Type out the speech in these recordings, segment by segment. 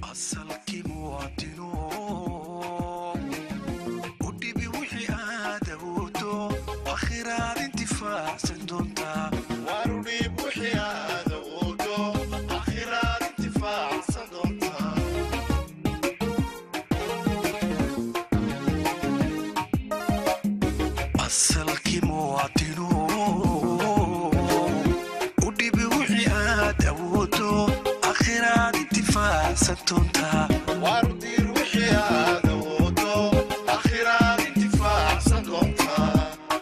asalkii muwaadino u dhibi wixii aad awoodo akhiraad intifaacsan doontaa warudhiib wixii aad awoodo akhiraad intifaacsan doontaa asalkii muwaadino u dhibi wixii aad awoodo akhiraad intifaacsan doontaa warudiir wixii aad awoodo akhiraad intifaacsan doontaa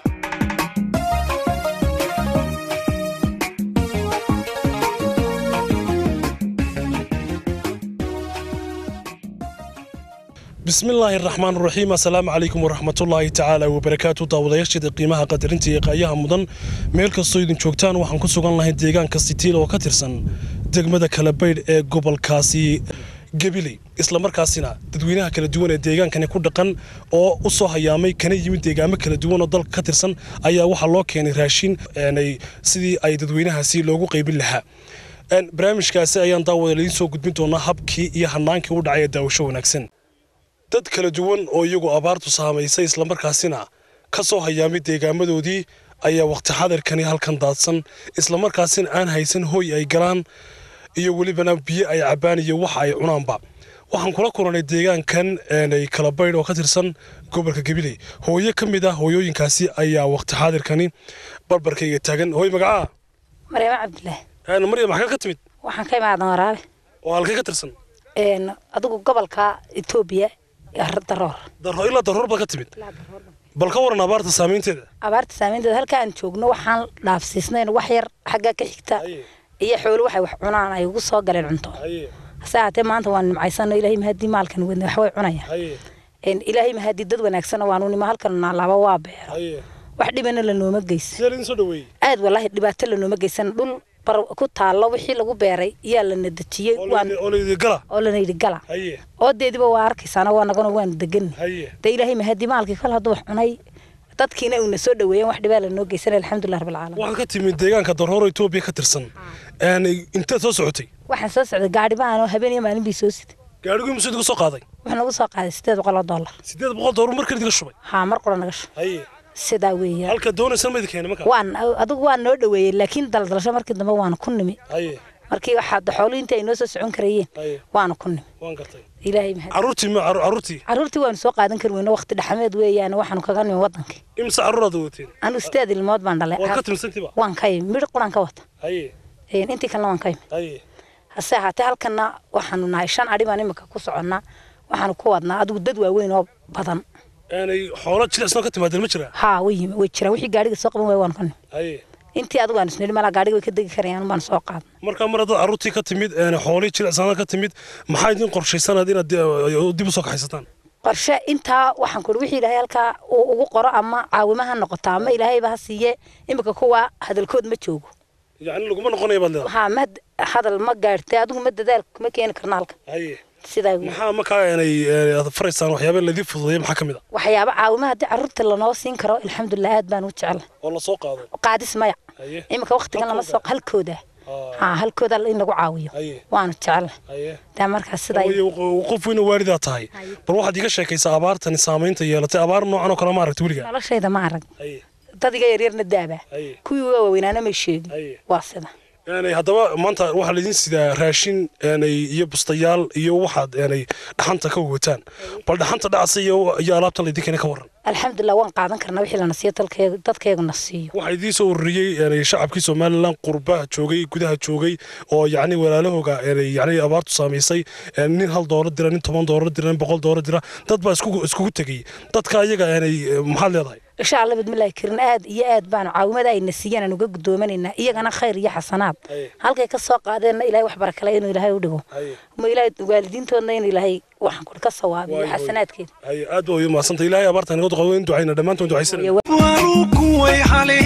bismillaahi araxmaan raxiim assalaamu calaykum waraxmatullaahi tacaala wabarakaatu daawadayaasheeda qiimaha qadarinta iyo qaayaha mudan meel kastoo idin joogtaan waxaan ku sugan lahay deegaanka sitiil oo ka tirsan degmada kalabaydh ee gobolkaasi gabiley islamarkaasina dadweynaha kala duwan ee deegaankani ku dhaqan oo u soo hayaamay kana yimid deegaamo kala duwan oo dalka ka tirsan ayaa waxaa loo keenay raashin eenay sidii ay dadweynahaasi loogu qaybin lahaa Een, barnaamijkaasi ayaan daawada idiin soo gudbin doonaa habkii iyo hanaankii u dhacay ee daawasho wanaagsan dad kala duwan oo iyagu abaartu saamaysay islamarkaasina ka soo hayaamay deegaamadoodii ayaa waqti xadirkani halkan daadsan islamarkaasina aan haysan hooy ay galaan iyo welibana biyo ay cabbaan iyo waxa ay cunaanba waxaan kula kulanay deegaankan eenay kala baydh oo ka tirsan gobolka gabiley hooyo ka mid ah hooyooyinkaasi ayaa waqti xaadirkani barbarkayga taagan hooy magacaa maryamo cabdilaahi Een, maryam maxaa ka timid waxaan ka imaadan waraabe oo halkay ka tirsan Een, adigu gobolka etoobiya daroor darro ilaa darroor baad ka timid bal ka waran abaarta saamaynteeda abaarta saameynteeda halka aan joogno waxaan dhaafsiisnayn wax yar xagga ka xigta Haye. iyo xoolo waxay wax cunaan ay ugu soo galeen cunto haye hase haatee maanta waan nimcaysano ilaahay mahadii maalkan wadna wax way cunayaan haye Een, ilaahay mahadii dad wanaagsan waanu nima halkan naalaaba waa beero haye wax dhibana lanooma geysan sidee laydin soo dhaweeyey aad walaahi dhibaato lanooma geysan dhul bar ku taallo wixii lagu beeray yaa lana dejiyey oo waan laydi- oo laydi gala oo lana yidhi gala haye oodeediba waa arkaysaana waa nagana waan degan haye de ilaahay mahadii maalkii kol hadduu wax cunay dadkiina uuna soo dhaweeyeen wax dhibaa lanoo geysan alxamdulilah rabbilcaalamiin waxaad ka timid deegaanka darroor etoobiya ka tirsan Een, inteed soo socotay waxaan soo socday gaadhi baan oo habeen iyo maalin bii soo sida gaadhigii musu idiga soo qaaday wuxuu nagu soo qaaday sideed boqol oo dollar siddeed boqol doolar markan idiga shubay haa mar qura naga shu haye sidaa weeya halka doonaysan ma idin keenay markaa waan adigu waan noo dhaweeyey laakiin daldalasho markii dambe waana ku nimi haye markii waxaa xooluhu intii ay noo soo socon karayeen haye waana ku nimi waan gartay ilaahay mahad carruurtii ma carru- carruurtii carruurtii waanu soo qaadan kari weyno waqti dhexameed weeyaan waxaanu kaga nimi wadankii imse carruuraad wateen anigu sideed ilmood baan dhalay waad ka timidsantiiba waan ka yimi midh quraan ka wata haye Een, intii kalena waan ka yimi haye hase ahaatee halkana waxaanu nahay shan adhi baan imika ku soconnaa waxaanu ku wadnaa adigu dad waaweyn oo badan aanay xoolo jilicsanoo ka timaadeen ma jiraa haa way yimi way jiraan wixii gaadhiga soo qaban waaya waanu ka nimi haye intii adigu aan isnidhi malaa gaadhiga way ka degi karayaan baan soo qaadna markaa mar haddaad carruurtii ka timid een, xoolihii jilicsanada ka timid maxaa idin qorshaysanaad inaad di- dib u soo kaxaysataan qorshe intaa waxaan kuhi wixii ilaahay halkaa uu ugu qoro ama caawimo ha noqoto ama ilaahayba ha siiye imika kuwa hadalkood ma joogo yacni laguma noqonaya baad leedahay haa ma hadal ma gaadhtay adigu ma dadaal kuma keeni karna halka haye sidaa wey maxaa markaa aanay ee, aad faraysaan waxyaaba laydin fududeeya maxaa ka mid a waxyaabo caawimo haddii carruurta lanoo siin karo alxamdulilah aad baan u jecela oo la soo qaado qaadis maya haye imika waqtigan lama soo halkooda Aa, haa halkooda in lagu caawiyo haye waanu jecela haye daa markaas sidaa Waayo, qo- qof weyna waalidaa tahay Haye. bal waxaad iga sheekaysaa abaartani saamaynta yeelatay abaar noocan oo kale ma aragta weligaa noloshayda ma arag haye dad iga yaryarna daaba haye kuwii uga waaweynaana may sheegin haye waa sida aanay haddaba maanta waxaa laydin sidaa raashin aanay iyo bustayaal iyo waxaad aanay dhaxanta ka wataan bal dhaxanta dhacsa iyo iyo alaabtan laydin keena ka waran alxamdulilah waan qaadan karnaa wixii lana siiyo dalkeega dadkeegu na siiyo waxaa idiin soo ururiyey aanay shacabkii somalilan qurbaha joogay gudaha joogay oo yacni walaalahooga aanay yacni abaartu saamaysay een, nin hal doolar dira nin toban doolar dira nin boqol doolar dira dad baa iskugu iskugu tegay dadka ayaga aanay eh, maxaad leedahay insha allah bidmillaahi karin aad iyo aad baanu caawimada ayna siiyeen aan uga gudoomanaynaa iyagana khayr iyo xasanaad Haye. halkay ka soo qaadeenna ilaahay wax barakale inuu ilaahay u dhigo Haye. ma ilaahay waalidiintoodna inuu ilaahay waxaan kuri ka sawaabiyo Waayo, waayo. xasanaadkeeda haye aad baa u mahadsanta ilaahay abaarta naga duqado in ducayna dhammaantoon ducaysanayna waanu kuway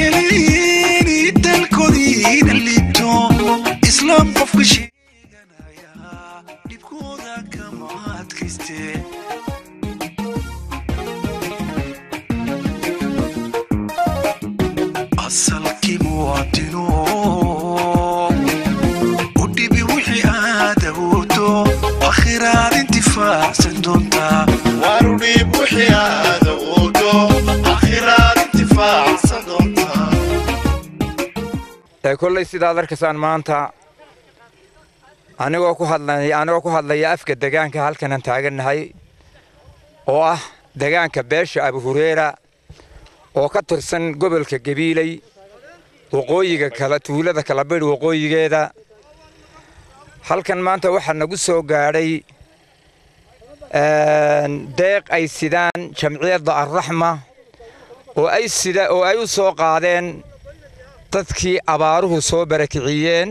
haleelini dalkoodiina liibto islaam qofka sheeganaya dhibkooda kama adkayste asalkii muwaadino u dhibi wixii aad awoodo akhira ee kollay sidaad arkaysaan maanta anigoo ku hadlaya anigoo ku hadlaya afka degaanka halkanan taagannahay oo ah degaanka beesha abu hureera oo ka tirsan gobolka gabiiley waqooyiga kala tuulada kala baydh waqooyigeeda halkan maanta waxaa nagu soo gaadhay deeq ay sidaan jamciyadda arraxma oo ay sida oo ay u soo qaadeen dadkii abaaruhu soo barakiciyeen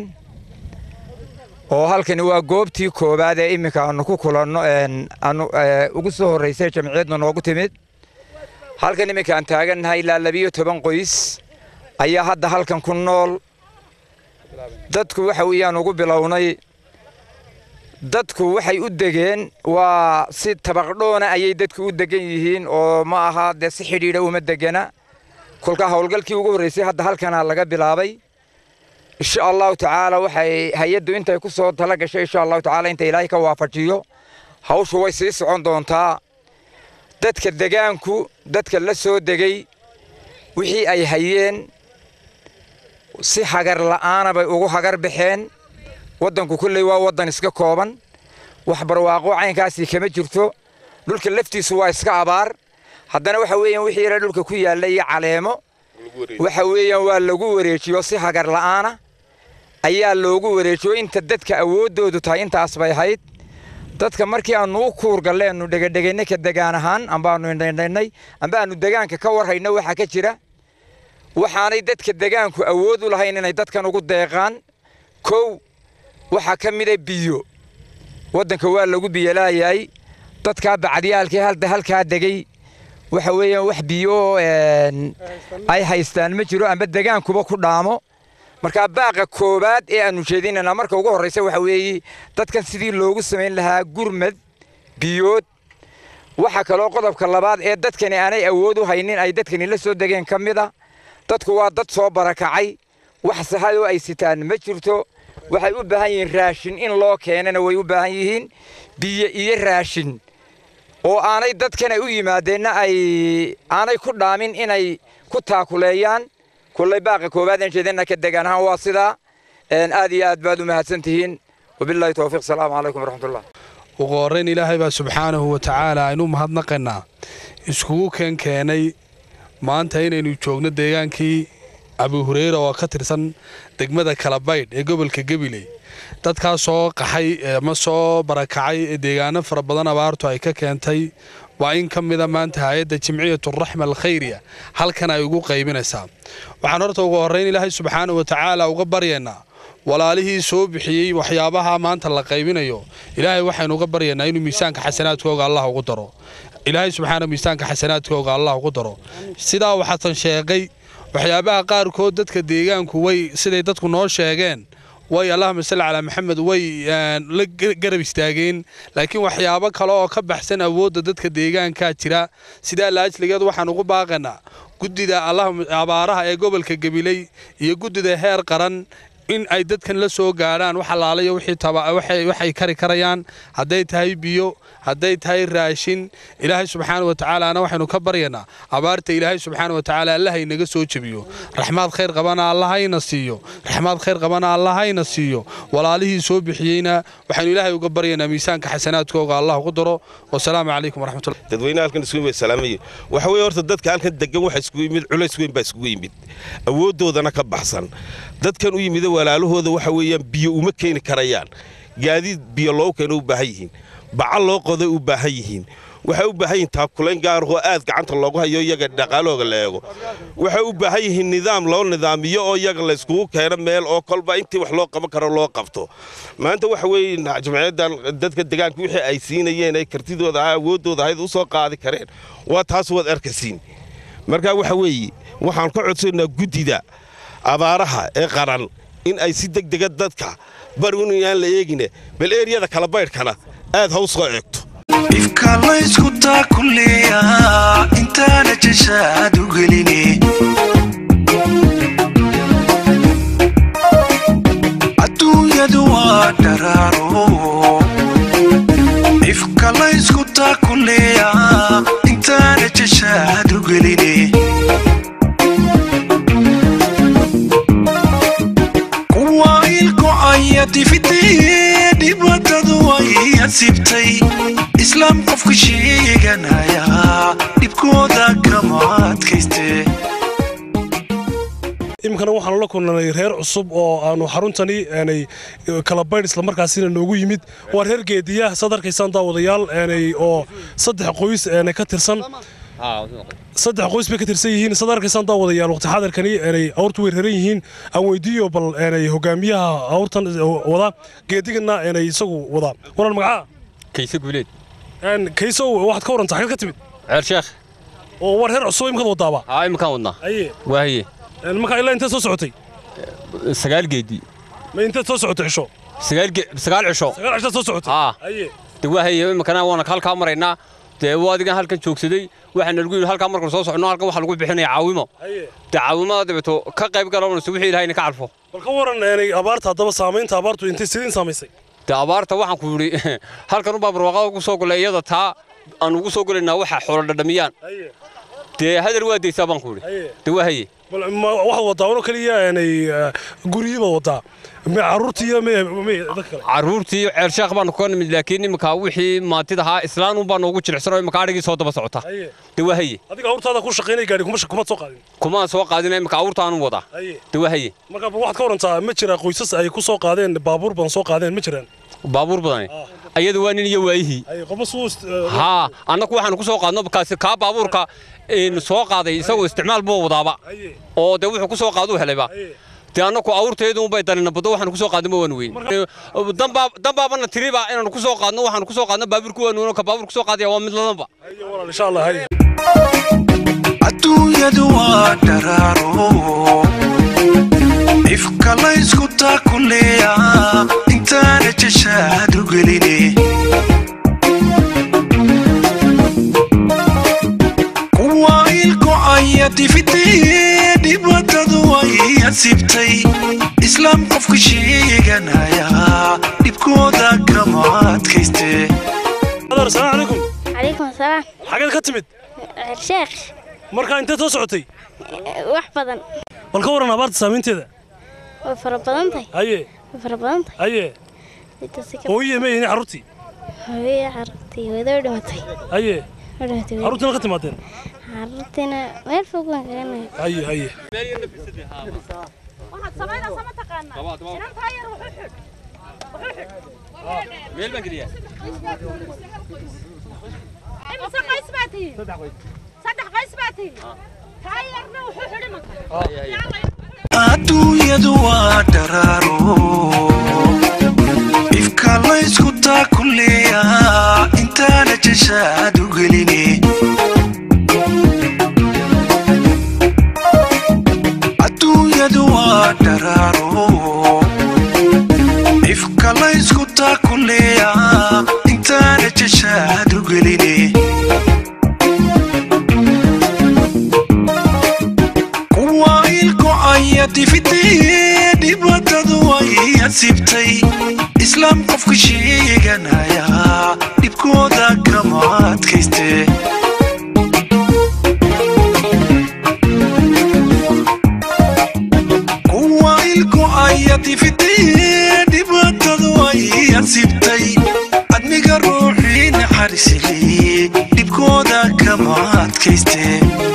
oo halkani waa goobtii koowaad ee iminka aanu ku kulanno aanu ugu soo horraysay jamciyadna noogu timid halkan iminka aan taagannahay ilaa labiyo toban qoys ayaa hadda halkan ku nool dadku waxa weeyaan ugu bilownay dadku waxay u degeen waa si tabaqdhoona ayay dadku u degan yihiin oo ma aha dee si xidhiidha uma degana kolka howlgalkii ugu horraysay hadda halkanaa laga bilaabay insha allahu tacaala waxay hay-addu intay ku soo tala gashay insha allahu tacaala inta ilaahay ka waafajiyo hawshu way sii socon doontaa dadka degaanku dadka la soo degay wixii ay hayeen si hagar la'aana bay ugu hagar baxeen waddanku kulley waa waddan iska kooban wax barwaaqo caynkaasii kama jirto dhulka laftiisu waa iska abaar haddana waxa weeyaan wixii yara dhulka ku yaalla iyo caleemo waxa weeyaan waa lagu wareejiyo si hagar la'aana ayaa loogu wareejiyo inta dadka awooddoodu tahay intaas bay ahayd dadka markii aannu u kuurgalleenu dhegedhegaynay ka degaan ahaan ambaannu indhaydhaynay amba aannu degaanka ka warhayno waxaa ka jira waxaanay dadka degaanku awood u lahayn inay dadkan ugu deeqaan kow waxaa ka mida biyo waddanka waa lagu biyolaayahay dadkaa bacdiyaalkii halda halkaa degey waxa weeyaan wax biyo ay haystaan ma jiro amba degaankuba ku dhaamo markaa baaqa koowaad ee aannu jeedinaynaa marka ugu horraysa waxa weeye dadkan sidii loogu samayn lahaa gurmad biyood waxaa kaloo qodobka labaad ee dadkani aanay awood u haynin ay dadkani la soo degeen ka mid a dadku waa dad soo barakacay wax sahadoo ay sitaan ma jirto waxay u baahan yihiin raashin in loo keenana way u baahan yihiin biyo iyo raashin oo aanay dadkan ay u yimaadeenna ay aanay ku dhaamin inay ku taakuleeyaan kullay baaqa koowaad aan jeedina ka degaan ahaan waa sidaa aad iyo aad baad u mahadsan tihiin wabillahi towfiiq salaamu calaykum waraxmatullah ugu horrayn ilaahay baa subxaanahu wa tacaala aynu mahadnaqaynaa iskugu keen keenay maanta inaynu joogno deegaankii abu hureyra oo ka tirsan degmada kalabaydh ee gobolka gabiley dadkaa soo qaxay ama soo barakacay ee deegaano fara badan abaartu ay ka keentay waa in ka mida maanta hay-adda jimciyaturaxma alkhayriya halkan ay ugu qaybinaysaa waxaan horta ugu horrayn ilaahay subxaanahu wa tacaala uga baryaynaa walaalihii soo bixiyey waxyaabaha maanta la qaybinayo ilaahay waxaynu uga baryaynaa inuu miisaanka xasanaadkooga allah ugu daro ilaahay subxaana miisaanka xasanaadkooga allah ugu daro sidaa waxaatan sheegay waxyaabaha qaarkood dadka deegaanku way siday dadku noo sheegeen way allahuma salli calaa maxamed way la garab istaageen laakiin waxyaabo kale oo ka baxsan awoodda dadka deegaankaa jira sidaa laajligeed waxaan ugu baaqaynaa guddida abaaraha ee gobolka gabiley iyo guddida heer qaran in ay dadkan la soo gaadhaan wax allaalayo waxay kari karayaan hadday tahay biyo hadday tahay raashin ilaahay subxaana wa tacaalaana waxaynu ka baryaynaa abaarta ilaahay subxaana wa tacaala allahaynaga soo jebiyo raxmaad khayr qabana allahayna siiyo raxmaad khayr qabana allahayna siiyo walaalihii soo bixiyeyna waxaynu ilaahay uga baryaynaa miisaanka xasanaadkooga allah ugu daro wasalaamu calaykum waraxmatullah dadweynaha halkan isugu yimid salaamaya waxa weeye horta dadka halkan degan waxa isugu yimid culays weyn baa isugu yimid awooddoodana ka baxsan dadkan u yimida walaalahooda waxa weeyaan biyo uma keeni karayaan gaadiid biyo loogu keena u baahan yihiin bacal loo qoday u baahan yihiin waxay u baahan yihiin taabkulayn gaarahoo aad gacanta loogu hayo iyaga dhaqaalooga la eego waxay u baahan yihiin nidaam loo nidaamiyo oo iyaga layskugu keeno meel oo kolba intii wax loo qaban karo loo qabto maanta waxa weeye jamciyaddan dadka degaanka wixii ay siinayeen ay kartidooda ahaa awooddooda ahayd u soo qaadi kareen waa taas waad arkasiin marka waxa weeye waxaan ka codsanaa guddida abaaraha ee qaran in ay si degdega dadka bar inaan la eegine bal eeryada kala baydhkana aad ha u soo eegto ifka laysku taakuleeya intaana jashaad u geline adduunyadu waa dharaaro ifka laysku taakuleeya intaana jashaad u geline difidee dhibaatadu way asibtay islaam qofka sheeganaya dhibkooda kama adkaystee iminkana waxaanu la kulnay reer cusub oo aanu xaruntani aanay kala baydh islamarkaasina noogu yimid waa reer geediya saad arkaysaan daawadayaal aanay oo saddex qoys aanay ka tirsan saddex qoys bay ka tirsan yihiin saad arkaysaan daawadayaal waqti xadarkani aanay awrtu way reeran yihiin aan weydiiyo bal aanay hogaamiyaha awrtan wada geedigana aanay isagu wada waran magacaa kayse guuleed aan kaysow waxaad ka warantaa xagad ka timid ceer sheekh oo waa reer cusub imikaad wadaaba aa iminkaan wadnaa aye waaye markaa ilaa inteed soo socotay sagaal geedi ma inteed soo socotay cisho sagaal ge sagaal cisho sagaal cishaad soo socotay aa aye de waahaye iminkana waana halkaa maraynaa dee waa adigan halkan joogsaday waxaana lagu yidhi halkaa markaan soo socno halkan waxaa lagu bixinaya caawimo aye dee caawimada dabeeto ka qayb galawnayso wixii ilahayna ka calfo bal ka waran aanay abaarta haddaba saamaynta abaartu intay sidiin saamaysay dee abaarta waxaan ku yidhi halkan ubaa barwaaqada ugu soo golay iyada taa aan ugu soo golaynaa waxa xoolo dhadhamiyaan aye dee hadal waa daysaa baan ku yidhi aye dee waahaye bal ma waxaad wadaa uno keliya aanay guryihiibaad wadaa ma carruurtii iyo me me dadka kale carruurtii ceer sheekh baanu ka nimid laakiin iminka wixii maantidahaa islaan unbaa noogu jilicsanoo iminka adhigii soo daba socota aye dee waahaye adiga awrtaada ku shaqaynay gaadhi kuma kumaad soo qaadin kumaan soo qaadina iminka awrtaanu wadaa aye dee waahaye marka bal waxaad ka warantaa ma jira qoysas ay ku soo qaadeen baabuur badan soo qaadeen ma jiraan baabuur badani ayada waa nin iyo waayihii aye qofa suu haa annagu waxaanu ku soo qaadno kaasi kaa baabuurka een, soo qaaday isagoo isticmaal buu wadaaba aye oo dee wuxuu ku soo qaaduu helayba aye dee annagu awrteedu unbay dalina baddo waxaanu ku soo qaadno ma waanu weyn danbaa danbaabana tiriba inaanu ku soo qaadno waxaanu ku soo qaadno baabuurku waanu weyn ka baabuur ku soo qaadaya waa mid ladanba aye walaal insha allah haye adduunyadu waa dharaaro ifka laysku taakuleeya intaana jashaadu geline kuwa ilkocaya difidee dhibaatadu way asibtay islaam qofka sheeganaya dhibkooda kama adkaystee adar assalaamu calaykum calaykum asalaam xageed ka timid sheekh markaa inteed soo socotay wax badan bal ka waran abaarta saamaynteeda way fara badan tahay aye way fara badan tahay aye intaasi ka hooyiye meeyini carruurtii hooyada carruurtii wadoo dhimatay aye oo dhimatay way- carruurtiina ka timaadeen carruurtiina meel fog baan kaga nahay aye aye meel baan geliyaa adduunyadu waa dharaaro ifka laysku taakuleeya intaana jashaadu geline adduunyadu waa dharaaro ifka laysku taakuleeya intaana jashaadu geline kuwa ilkocaya difidee dhibaatadu way asibtay islaam qofka sheeganaya dhibkooda kama adkaystee kuwa ilkocaya difidee dhibaatadu way asibtay admiga ruuxii naxariisili dhibkooda kama adkaystee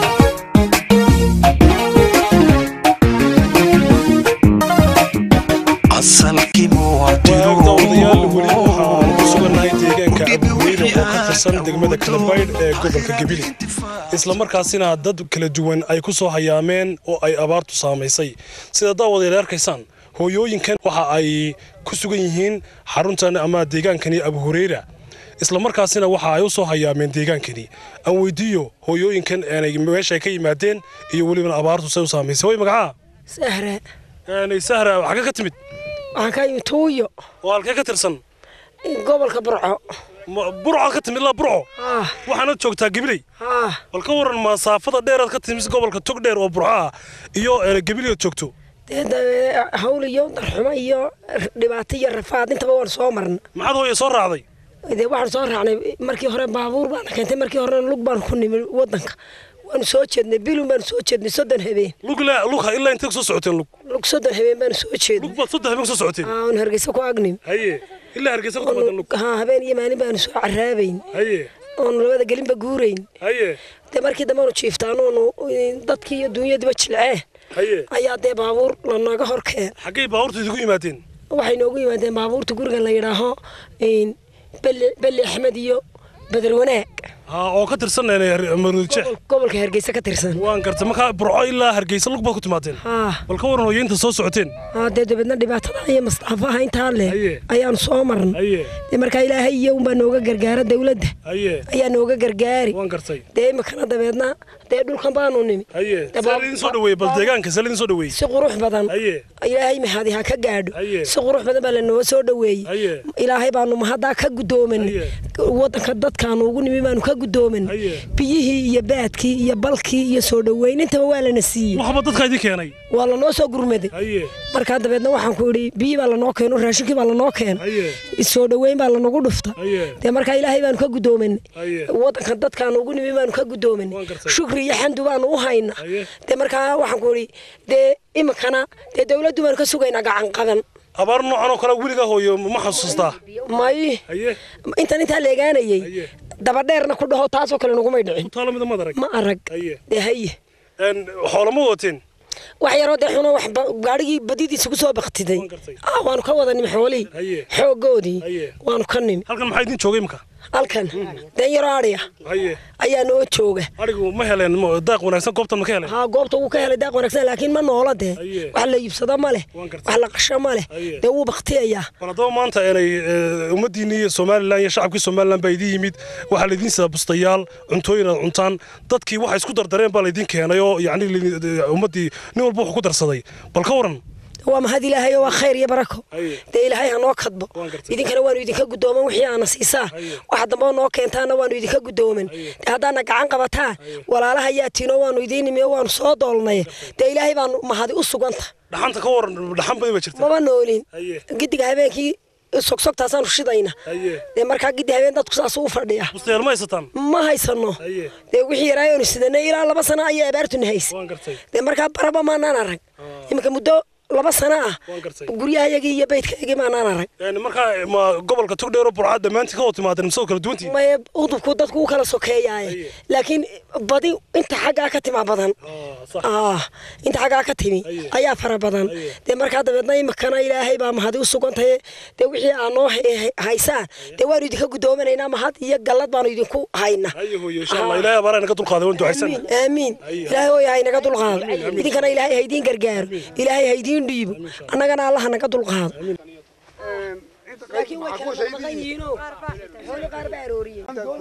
asalkii waag daawadayaal weli muwaadino waxaan ku sugannahay deegaanka abuweyne oo ka tirsan degmada kalabaydh ee gobolka gebile islamarkaasina dad kala duwan ay ku soo hayaameen oo ay abaartu saamaysay sida daawadayaal arkaysaan hooyooyinkan waxa ay ku sugan yihiin xaruntan ama deegaankani abu hureyra islamarkaasina waxa ay u soo hayaameen deegaankani aan weydiiyo hooyooyinkan aanay meesha ay ka yimaadeen iyo welibana abaartu say u saamaysay way magacaa sahra Aanay sahra xagga ka timid waxaan ka yimi tuuyo oo halkee ka tirsan gobolka burco Ma- burco ka timid ilaa burco ah waxaana joogtaa gibiley ah bal ka waran masaafada dheeraad ka timid gobolka tog dheer oo burco ah iyo ee, gibiley joogto dee dee hawl iyo darxumo iyo dhibaato iyo rafaad intaba waan soo marna maxaad hooye soo raacday dee waxaan soo raacnay markii hore baabuur baan keentay markii hore lug baan ku nimi wadanka waanu soo jeednay bilun baanu soo jeednay soddon habeen lug ilaa lugha ilaa intay soo socoteen lug lug soddon habeen baanu soo jeednay lug baad saddex habeen soo socoteen aan hargeysa ku agnim haye ilaa hargeysa ku timaadeen lug haa habeen iyo maalin baanu soo caraabayn haye oonu labada gelinba guurayn haye dee markii dambe aanu jiiftaanoonu dadkii iyo duunyadiiba jilceen haye ayaa dee baabuur lanaga hor keen xaggay baabuurta idigu yimaadeen waxay noogu yimaadeen baabuurta gurigan la yidhaaho beli beli axmed iyo badar wanaag haa oo ka tirsan maruudjeex gobol- gobolka hargeysa ka tirsan waan gartay markaa burco ilaa hargeysa lug baad ku timaadeen haa bal ka waran hooyeynta soo socoteen haa dee dabeedna dhibaatada iyo mastaafaha intaa leh Haye. ayaanu soo marnay haye dee markaa ilaahay iyo unbaa nooga gargaara dawladda haye ayaa nooga gargaari waan gartay dee imikana dabeedna dee dhulkan baanu nimi haye Dee see lidin soo dhaweeyey bal deegaanka see lidin soo dhaweeyey si qurux badan haye ilaahay mahadi ha ka gaadho Haye. si qurux badan baa lanoo soo dhaweeyey haye ilaahay baanu mahaddaa ka guddooman Haye. wadanka dadkaanu ugu nimi baanu ka guddooman Haye. biyihii iyo baadkii iyo balkii iyo soo dhaweynintaba waa lana siiyey waxba dadka idin keenay waa lanoo soo gurmaday haye markaa dabeedna waxaan ku idhi biyi baa lanoo keeno raashinkii baa lanoo keen haye soo dhaweyn baa lanagu dhufta haye dee markaa ilaahay baanu ka guddoomanay haye wadanka dadkaanu ugu nimi baanu ka guddoomanay Waan gartay. shukri iyo xamdu baanu u haynaa Haye. dee markaa waxaan ku idhi dee iminkana dee dawladdu baanu ka sugaynaa gacan qaban abaar noocan oo kale weligaa hooyo ma xasuustaa may haye intan intaa leegaanayey haye dabadheerna ku dhaho taasoo kale nagumay dhicin ku taalo mida madarag ma arag haye dee haye een xoolama wateen wax yaroo dee xuno wax ba- gaadhigii badidiisa ku soo baktiday Waan gartay. ah waanu ka wada nimi xoolihii Haye. xooggoodii Haye. waanu ka nimi halkan maxaa idin joogay imka halkan deen yaroo adhiya haye ayaa noo jooga arigu ma heleen ma- daaq wanaagsan goobtan ma ka heleen haa goobta wuu ka helay daaq wanaagsan laakiin ma noola dee Haye. wax la iibsado ma leh Waan gartay. wax la qasho ma leh Haye. dee wuu baktiyayaa bal haddaba maanta inay eh, ummaddiinni iyo somalilan iyo shacabkii somalilan baa idiin yimid waxaa laydin sidaa bustayaal cuntooyin aad cuntaan dadkii waxay isku dardareen baa laydin keenay oo yacni laydin- ummaddii nin walba wuxuu ku darsaday bal ka waran waa mahad ilaahay oo waa khayr iyo barako Haye. dee ilaahay ha noo kadbo Waan gartay. idinkana waanu idinka guddooman wixii aana siisaa Haye. waxa dambe oo noo keentaana waanu idinka guddooman dee haddaana gacan qabataa walaalaha yaa tiinoo waanu idiin nimi oo waanu soo doolnay dee ilaahay baanu mahadi u suganta dhaxanta ka waran dhaxan badan baa jirta maba noolin Haye. gidiga habeenkii sogsogtaasaanu shidayna haye dee markaa gidi habeen dadku saas u fadhiya bustayaal ma haysataan ma haysano haye dee wixii yaraayoonu sidanay ilaa laba sano ayaa abaartuna haysa waan gartay dee markaa baraba maanaan arag iminka muddo laba sano ah waan gartay guryahayagii iyo beydkayagii maanaan arag Een, markaa ma gobolka togdheero burcad dhammaantiin ka wada timaadeen mise oo kala duwantiin maye udubku dadku u kala sokeeyaaye Haye. laakiin badi inta xaggaa ka tima badan Ah, sax ah inta xaggaa ka timi Haye. ayaa fara badan Haye. dee markaa dabeedna imikana ilaahay baa mahadi u sugantaye dee wixii aa noo hay- haysaan dee waanu idinka guddoominaynaa mahad iyo gallad baanu idinku haynaa haye hooyo insha allah ilaahay abaaraha naga dulqaaday waan ducaysan aamiin aamiin Haye. ilaahay hooya haynaga dulqaado idinkana ilaahay haydiin gargaaro ilaahay haydiin dhiibo annagana allaha naga dulqaado laakiin way kala maqan yihiinoo xoolo qaar baa arooriyey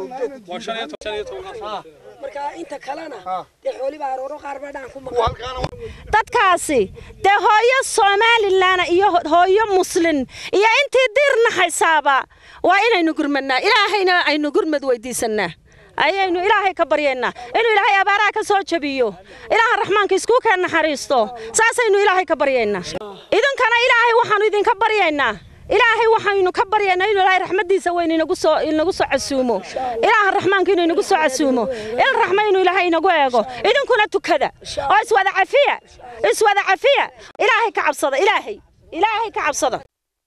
marka inta kalena dee xooli baa arooro qaar baa dhaan ku maqan dadkaasi dee hooyo somalilan iyo hooyo muslin iyo intii diirna haysaaba waa inaynu gurmadnaa ilaahayna aynu gurmad weydiisanaa ayaynu ilaahay ka baryaynaa inuu ilaahay abaaraha ka soo jabiyo ilaaha raxmaanka iskuu keen naxariisto saasaynu ilaahay ka baryaynaa idinkana ilaahay waxaanu idinka baryaynaa ilaahay waxaynu ka baryaynaa inuu ilaahay raxmadiisa weyn inagu soo inagu soo casuumo ilaaha raxmaanka inuu inagu soo casuumo il raxma inuu ilaahay inagu eego idinkuna tukada oo iswada cafiya iswada cafiya ilaahay ka cabsada ilaahay ilaahay ka cabsada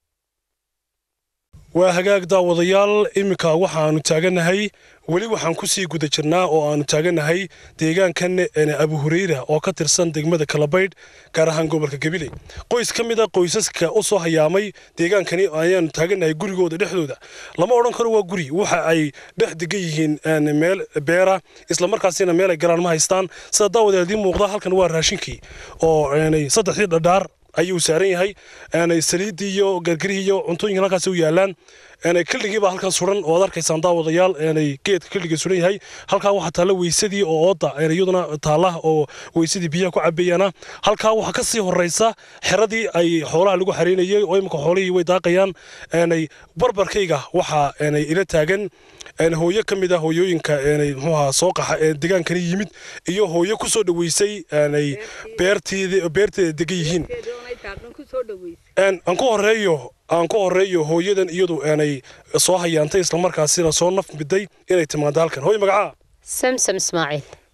waa hagaag daawadayaal iminka waxaanu taaganahay weli waxaan kusii guda jirnaa oo aanu taaganahay deegaankan een, abu hureyra oo ka tirsan degmada kalabaydh gaar ahaan gobolka gabiley qoys ka mid a qoysaska u soo hayaamay deegaankani ayaanu taaganahay gurigooda dhexdooda lama odhan karo waa guri waxa ay dhex degan yihiin een, meel beera islamarkaasina meel ay galaan ma haystaan sida daawadayaal idiin muuqda halkan waa raashinkii oo een, saddexdii dhadhaar ayuu saaran yahay aanay saliidii iyo gargarihii iyo cuntooyinka halkaas u yaalaan aanay killigii baa halkan suran oo aad arkaysaan daawadayaal aanay geedka killiga suran yahay halkaa waxaa taalla weysadii oo ooda aanay iyaduna taalla oo weysadii biyaha ku cabeeyana halkaa waxaa ka sii horeysa xeradii ay xoolaha lagu xareynayay oo imika xoolihii way daaqayaan aanay barbarkayga waxaa aanay ila taagan een hooyo ka mid ah hooyooyinka eenay muxuu ahaa soo qaxa ee degaankani yimid iyo hooyo ku soo dhaweysay aanay beerteeda beerteeda degan yihiin een aan ku horeeyo aan ku horeeyo hooyadan iyadu aanay soo hayaantay islamarkaasina soo naf miday inay timaado halkan hooyo magacaa samsam ismaaciil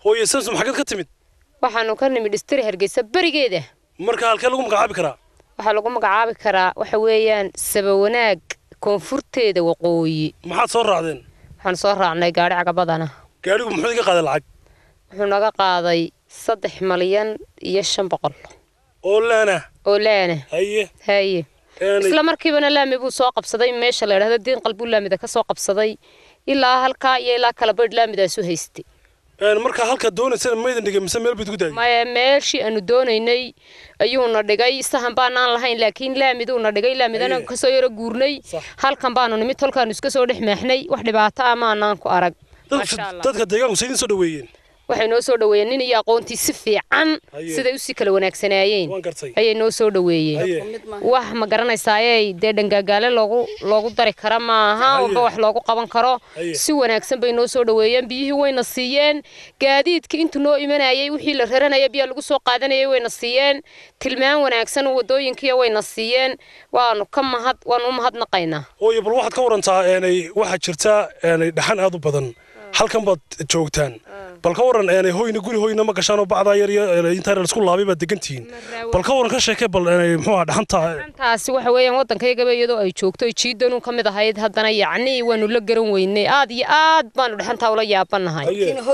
hooye samsom xageed ka timid waxaanu ka nimid dhistiri hargeysa berigeeda marka halkee lagu magacaabi karaa waxaa lagu magacaabi karaa waxa weeyaan sabawanaag koonfurteeda waqooyi maxaad soo raacdeen waxaan soo raacnay gaadhi cagabadana gaadhigu muxuu iga qaaday lacag wuxuu naga qaaday saddex malyan iyo shan boqol oo laana oo laana haye haye isla markiibana laami buu soo qabsaday meesha la yidhahdo diin qalbuu laamida ka soo qabsaday ilaa halkaa iyo ilaa kala badh laamidaasu haystay marka halka doonaysana maydan dhigay mise meel bayd ku daayay maya meeshii aanu doonaynay ayuuna dhigay sahan baanaan lahayn laakiin laamiduuna dhigay laamidana kasoo yaro guurnay halkan baanu nimid tolkaanu iska soo dhex maaxnay wax dhibaato ah maanaan ku arag dadka deegaanku saydin soo dhaweeyeen waxay noo soo dhaweeyeen nin iyo aqoontii si fiican siday usii kala wanaagsanaayeen ayay noo soo dhaweeyeen wax ma garanaysaaye dee dhangaagaale loogu loogu dari kara maaha wamba wax loogu qaban karo si wanaagsan bay noo soo dhaweeyeen biyihii wayna siiyeen gaadiidkii intuu noo imanayay wixii la raranaya biyaa lagu soo qaadanayay wayna siiyeen tilmaan wanaagsan wadooyinkiiya wayna siiyeen waanu ka mahad waanu u mahadnaqaynaa hooye bal waxaad ka warantaa waxaa jirta dhaxan aad u badan halkan baad joogtaan bal ka waran hoyna guri hoyna ma gashaan oo bacdaa yar iyo intaa laisku laabay baad degantihiin bal ka waran ka sheekee bal muxuu ahaa dhaxanta dhaxantaasi waxa weeyaan waddankayagaba iyadoo ay joogto jiidanun ka mid ahayd haddana yacni waanu la garan weynay aad iyo aad baanu dhaxantaa ula yaabanahay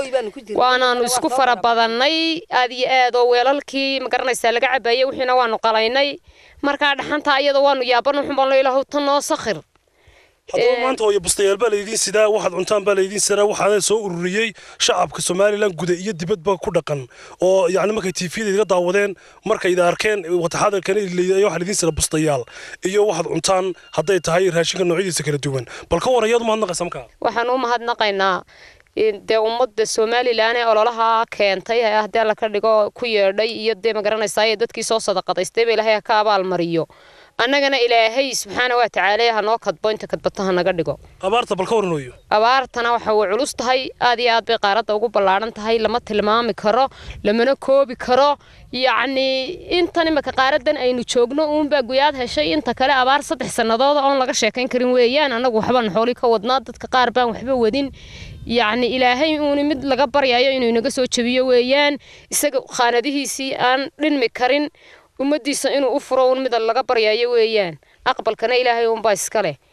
waanaanu isku fara badannay aad iyo aad oo weelalkii ma garanaysaa laga cabaayey wixiina waanu qalaynay markaa dhaxantaa iyada waanu yaabana xun baan lo ilaahu tan noo sakhir haddaba maanta hooye bustayaal baa laydiin sidaa waxaad cuntaan baa laydiin sidaa waxaana soo ururiyey shacabka somalilan guda iyo dibadba ku dhaqan oo yacni markay tiifiyada idiga daawadeen markay ida arkeen wataxadarkana waxaa laydiin sida bustayaal iyo waxaad cuntaan hadday tahay raashinka noocyadiisa kala duwan bal ka waran yaad umahadnaqaysa markaa waxaan u mahadnaqaynaa dee ummadda somalilan ee ololaha keentay haddii alla ka dhigo ku yeedhay iyo dee magaranaysaa dadkii soo sadaqadaystay ba ilaahay ha ka abaalmariyo annagana ilaahay subxaana waa tacaala ha noo kadbo inta kadbato ha naga dhigo abaarta bal ka waran hooyo abaartana waxa way culus tahay aad iyo aad bay qaaradda ugu ballaadhan tahay lama tilmaami karo lamana koobi karo yacni intan imika qaaradan aynu joogno uunbaa guyaad heshay inta kale abaar saddex sannadooda oon laga sheekayn karin weeyaan annagu waxbaan xooli ka wadnaa dadka qaar baan waxba wadin yacni ilaahay uuni mid laga baryayo inuu inaga soo jebiyo weeyaan isaga khaanadihiisii aan dhinmi karin ummaddiisa inuu u furo un mida laga baryayo weeyaan aqbalkana ilaahay unbaa iska leh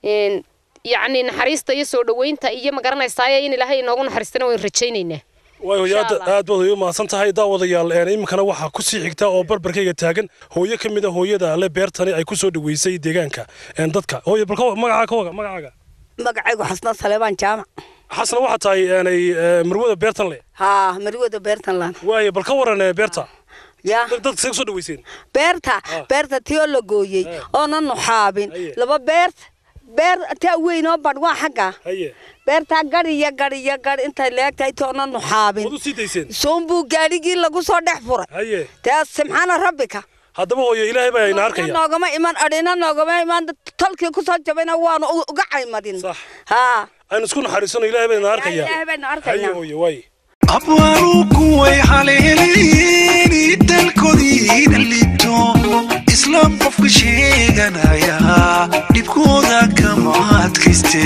yacni naxariista iyo soo dhoweynta iyo ma garanaysaaye in ilaahay inoogu naxariistana waynu rajaynaynaa waayo hooyo aad aad baad u mahadsan tahay daawadayaal iminkana waxaa ku sii xigta oo barbarkayga taagan hooyo ka mid a hooyada le beertani ay ku soo dhaweysay deegaanka dadka hooyo bal magacaa ka waga magacaaga magacaygu xasna saleebaan jaamac xasna waxaa tahay marwada beertan le haa marwada beertan laan waayo bal ka waran beerta ya dadka see kusoo dhaweyseen beerta beerta tiyoo la gooyey oona nuxaabin laba beerta beer taa weyn oo badh waa xagga beertaa gadhiyo gadhiyo gadh intay leegtahay toona nuxaabin soonbuu gaadhigii lagu soo dhex furay tee simxaana rabbika haddaba hooyo ilaahay baa ina arkaya noogama iman adhina noogama iman tolkii kusoo jabayna waanu uga caymadin haa aynu isku naxariisano ilaahay baa ina arkaya ilaahay baynu arkaynaa hooyo waay abwaaru kuway haleeleeni dalkoodiina liibto islaam qofka sheeganaya dhibkooda kama adkayste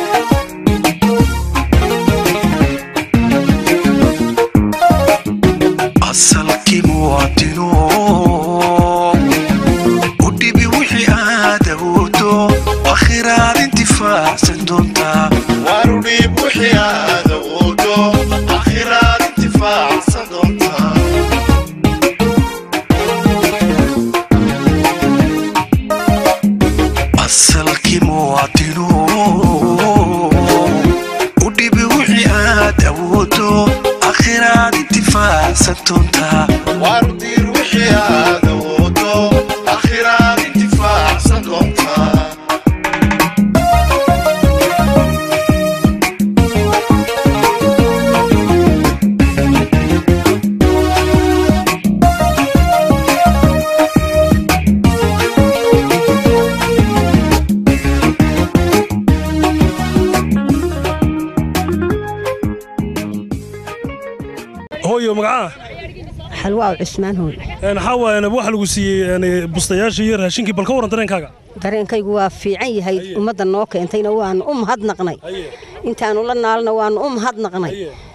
asalkii muwaadino u dhibi wixii aad awoodo akhiraad intifaacsan doontaa waanu dhiib wixii aad awoodo akhiraad intifaacsan doontaa asalkii muwaadino u dhibi wixii aad awoodo akhiraad intifaacsan doontaa waanu diir wixii aad awoodo akhiraad intifaacsan doontaa hooyo magacaa xalwaa cusmaan hooy xawa waxa lagu siiyey bustayaashii iyo raashinkii bal ka waran dareenkaaga dareenkaygu waa fiican yahay ummadda noo keentayna waanu u mahadnaqnay intaanu la naalna waanu u mahadnaqnay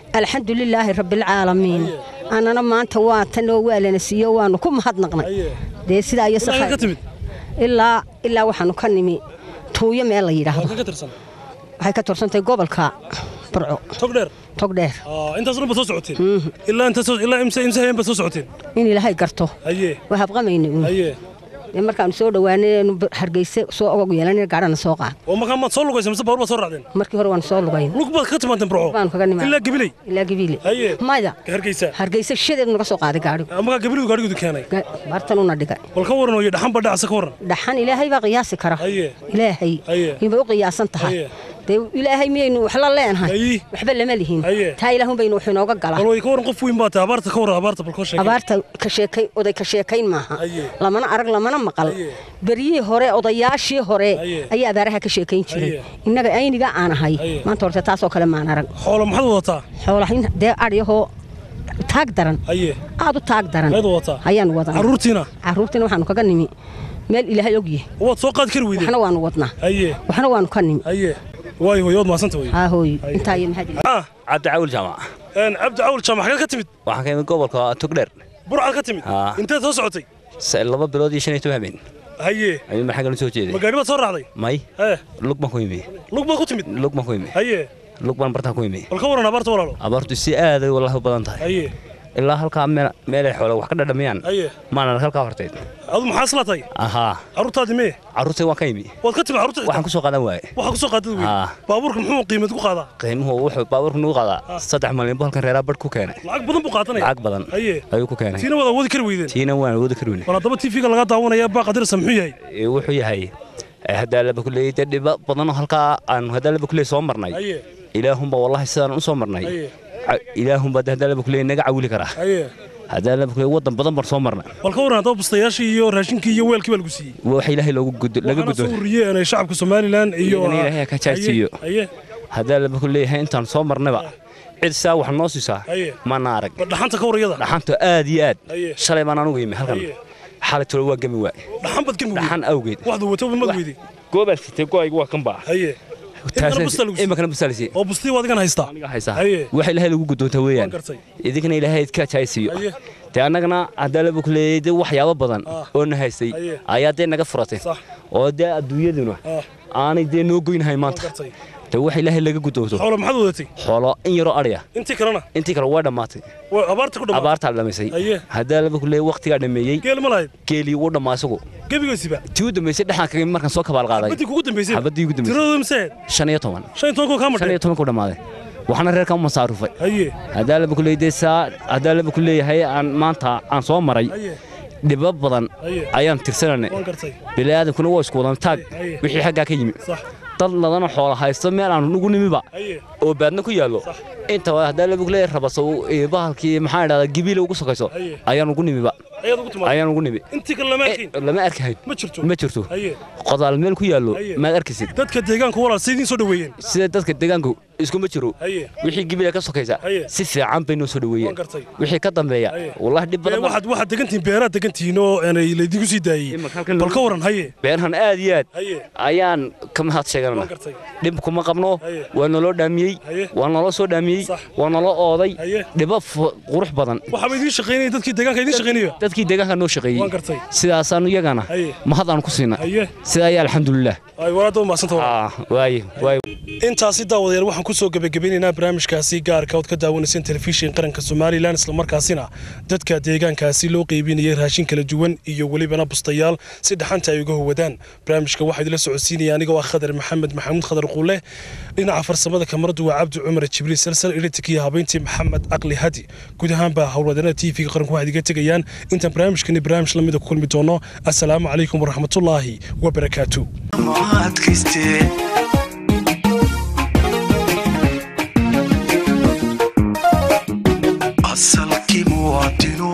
alxamdulilaahi rabbilcaalamiin annana maanta waa tanoo waalana siiyo waanu ku mahadnaqnay dee sidaa iyo Ilaa ka timid? ilaa ilaa waxaanu ka nimi tuuyo meel la yidhaahdo Halka ka tirsan waxay ka tirsantahay gobolka burco togdheer togdheer Ah, intaas dhan baad soo socoteen ilaa inta soo ilaa imse imse hayeen baad soo socoteen in ilaahay garto haye waa habqamayna uun haye dee markaanu soo dhowaanay anu hargeyse soo ogog yeelanay gaadhana soo qaad oo markaa maad soo lugaysa mise baabuur baad soo raacdeen markii hore waanu soo lugayn lug baad ka timaanteen burco baanu kaga nimaa ilaa gabiley ilaa gabiile haye maya ka hargeysa hargeyse shadeedu naga soo qaaday gaadhigu markaa gabileydu gaadhigoodu keenay bartanuna dhigay bal ka waran ooye dhaxan baa dhacasa ka waran dhaxan ilaahay baa qiyaasi kara haye ilaahay haye inbay u qiyaasan tahay haye dee ilaahay miyaynu wax la leenahay waxba lama lihin haye taa ilaahun baynu wax inooga bal galaa way ka waran qof weyn baa tahay abaarta ka waran abaarta bal koo sheegay abaarta ka sheekayn oday ka sheekayn maaha haye lamana arag lamana maqal beryihii hore odayaashii hore ayaa abaaraha ka sheekayn jiray innaga ayniga aan ahay maanta horte taasoo kale maan arag xoolo maxaad wadataa xoolahin dee adhyahoo taag daran haye aad u taag daran Maxaad wadataa? ayaanu wadanaa Carruurtiina? carruurtiina waxaanu kaga nimi meel ilaahay ogyahay waad soo qaadi kari weydeen waxna waanu wadnaa haye waxna waanu ka nimi haye waayo hooyo waad mahadsanta wey haa hooyo intaa iyo maxaad ah cabdi cawil jaamac een cabdi cawil jaamac xagee ka timid waxaan ka imid gobolka togdheer burcaad ka timid Haa. inteed soo socotay Se- laba bilood iyo shan iyo toban habeen haye ayuu maxaa soo jeeday ma gaadhi baad soo raacday may hee lug baan ku imi lug baad ku timid lug baan ku imi haye lug baan bartaan ku imi bal ka waran abaarta walaalo abaartu si aad ay wallahi u badan tahay haye ilaa halkaa meel- meelay xoolo wax ka dhadhamiyaan haye maan arag halkaa horteed adu maxaa isla tahay ahaa carruurtaadii mee carruurtay waan ka imi waad ka timid carruurta waxaan ku soo qaadan waaye waxaa ku soo qaadad wey Haa. baabuurka muxuu qiimad ku qaadaa qiimuhu wuxuu baabuurka nagu qaadaa saddex malyan buu halkan reeraa badh ku keenay lacag badan buu qaadanaya lacag badan haye ayuu ku keenay tiina waad awoodi kari weydeen tiina waan awoodi kari weyne bal haddaba tv-ga lagaa daawanaya baa qadirasa muxuu yahay Ee, wuxuu yahay ee, haddaa laba kuleeyay dee dhiba badanoo halkaa aan haddaa laba kuleey soo marnay haye ilaahunba wallahi sidaan u soo marnay haye Ca- ilaahunba dee haddaa laba kuleey naga cawili karaa haye haddaa laba kuleey waddan badan baan soo marnay bal ka waran haddaba bustayaashii iyo raashinkii iyo weelkii baa lagu siiyey wax ilaahay loogu gudo laga waxaana gudo soo ururiyeen ay shacabka somalilan iyo Iyagana ilaahay ha ka jaajsiiyo. haye haddaa laba kuleeyahay intaan soo marnayba cid saa wax noo siisaa haye mana arag bal dhaxanta ka warayada dhaxanta aad iyo aad Haye. shalay baan anugu imi halkan Haye. xalay tolo waa gemi waay dhaxan bad gemi dhaxan awgeed waxdu wato mad weydi goobaa sitay go'aygu waa kan baa haye Imikana busta lagu siiyey. imakana busaalisi oo bustii waad igan haystaa haysaa haye wax ilaahay lagu gudoonta weeyaan Waan gartay. idinkana ilaahay idka jaaysiiyo Haye. dee annagana haddaa laba ku leeyay dee waxyaabo badan oo na haystay Haye. ayaa dee naga furatay Sax. oo dee adduunyaduna Ah. aanay dee noo goynahay waan maanta gartay dee wax ilaahay laga gudoonto xoolo maxaad wadatay xoolo in yaroo adhaya intii kalena intii kale waa dhammaatay waa abaarta ku dhammaatay abaartaa dhamaysay Haye. haddaa laba ku leeyay waqtigaa dhameeyey geel ma lahayd geelii wuu dhammaa isagu gebigoosiba tii u dambaysay dhexaan kaga imi markaan soo kabaal qaaday badii kugu dambaysay xabadii ugu dambaysay tiradooda mise shan iyo toban shan iyo toban koo kaa shan madhay iyo toban ku dhammaaday waxaana reerkan u masaarufay haye haddaa laba ku leeyay saa haddaa laba ku leeyahay aan maanta aan soo maray haye dhibo badan Haye. ayaan tirsananay waan gartay bini'aadamkuna waa isku wadan taag Haye. wixii xaggaa ka yimi sax dad ladana xoola haysto meel aan nugu nimiba haye oo baadna ku yaallo inta haddaa laba ku leeyahay rabaso ee bahalkii maxaa idhahdaa gibiile ugu sokayso Haye. ayaan ugu nimiba ayaad ugu timaad ayaan ugu nimi intii kale lama arkin lama arkahayn ma jirto ma jirto haye qodaal meel ku yaallo Haye. maad arkaysid dadka deegaanka walaal sidiin soo dhaweeyeen sida dadka deegaanku iskuma jiro haye wixii gibiile ka sokaysa Haye. si fiican bay noo soo waan dhaweeyeen gartay wixii ka dambeeya Haye. wallahi dhib Ee, badan baa- waxaad waxaad degantihiin beeraad degantihiin oo aanay laydigu sii daayey Imika halkan bal lagu- ka waran haye beerahan aad iyo aad haye ayaan ka mahad waan sheeganana gartay dhib kuma qabno Haye. waa naloo dhaamiyey Haye. waa naloo soo dhaamiyey Sax. waa naloo ooday Haye. dhibo fu- qurux badan waxaaba idiin shaqaynaya dadkii deegaanka idiin shaqaynaya dadkii deegaanka noo shaqeeyey waan gartay sidaasaanu iyagana Haye. mahad aan ku siina haye sidaa ayaa alxamdulilah ay walaada umahadsanta walaal Ah, waaye waaye intaasi daawadayaal waxaan ku soo gebagabeynaynaa barnaamijkaasi gaarka ood ka daawanayseen telefishin qaranka somalilan islamarkaasina dadka deegaankaasi loo qeybinayay raashin kala duwan iyo welibana bustayaal si dhaxanta ay uga howadaan barnaamijka waxaa idila socodsiinaya anigoo ah khadar maxamed maxamuud khadar quule dhinaca farsamada kamaradu waa cabdi cumar jibriil salsal editik iyo habeyntii maxamed caqli hadi guud ahaanba howlwadeennada t v-ga qaranku waxaad iga tegayaan intaan barnaamijkani barnaamij lamida ku kulmi doono assalaamu calaykum waraxmatullaahi wabarakaatu adkaystee asalkii muwaadino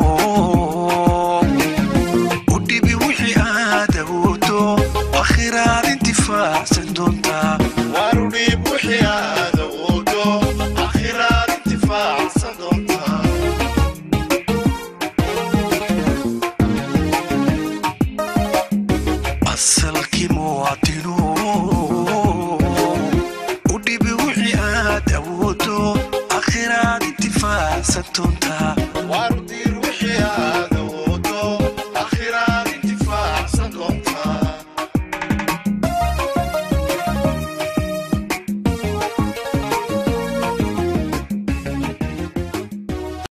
u dhibi wixii aad awoodo akhiraad intifaacsan doontaa warudhiib wixii aad awoodo akhiraad intifaacsan doontaa asalkii muwaadino u dhibi wixii aad awoodo akhiraad intifaacsan doontaa